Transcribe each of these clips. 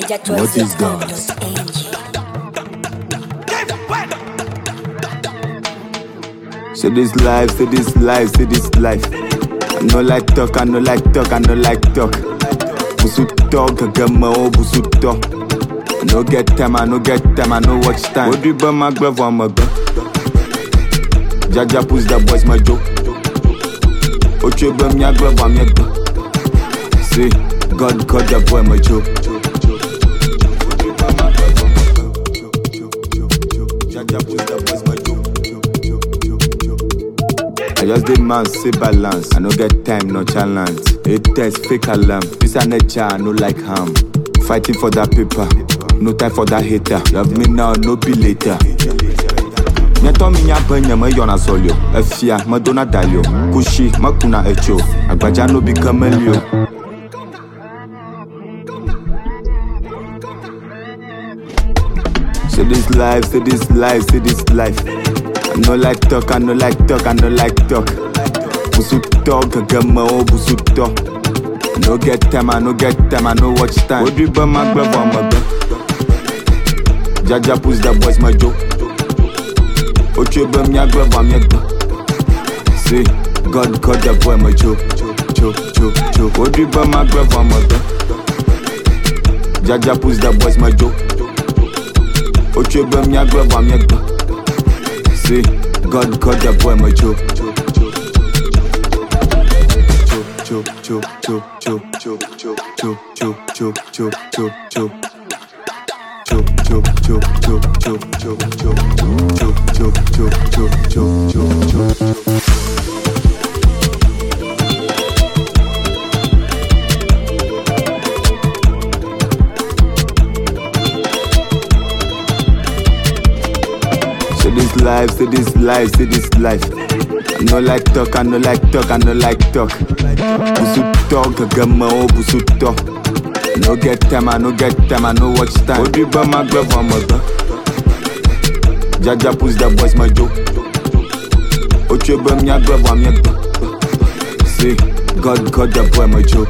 What is that? Say this life, say this life, say this life. I no like talk, I no like talk, I no like talk. Busu talk, I get my own busu talk. I no get time, I no get time, I no watch time. What do you my glove on my gun? Jaja push the boys my joke. Ocho bum ya glove on my gun. See, God got the boy my joke. Jaja push the boys my joke. I just did man say balance. I no get time, no challenge. It test fake alarm. This a nature, I no like harm. Fighting for that paper, no time for that hater. You have me now, no be later. nyɛtɔ mi nya be nye meyɔna sɔlio efia medona dalio kushi mekuna etso agbadza no bi ke melio Say this life, say this life, say this life. I no like talk, I no like talk, I no like talk. Busu talk, get my own busu talk. I no get time, I no get time, I no watch time. What do you buy my glove on my gun? Jaja push the boys my joke. Ocho bum ya glove on my gun. See, God got the boy my joke. Choke, choke, choke. What do you buy my glove on my gun? Jaja push the boys my joke. Ocho bum ya glove on my gun. See, God got the boy my joke. Choke, choke, choke, choke, choke, choke, choke, choke, choke, choke, choke, choke. Choke, choke, choke, choke, choke, choke, choke, choke, choke, choke, choke, choke, choke, choke. Say this life, say this life, say this life. I no like talk, I no like talk, I no like talk. Busu talk, I get my own busu talk. I no get time, I no get time, I no watch time. What do you buy my glove on my gun? Jaja push the boys my joke. Ocho bum ya glove on my gun. See, God got the boy my joke.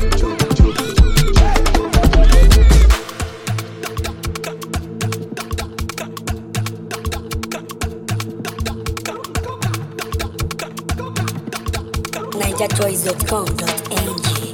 NigerChoice.com.ng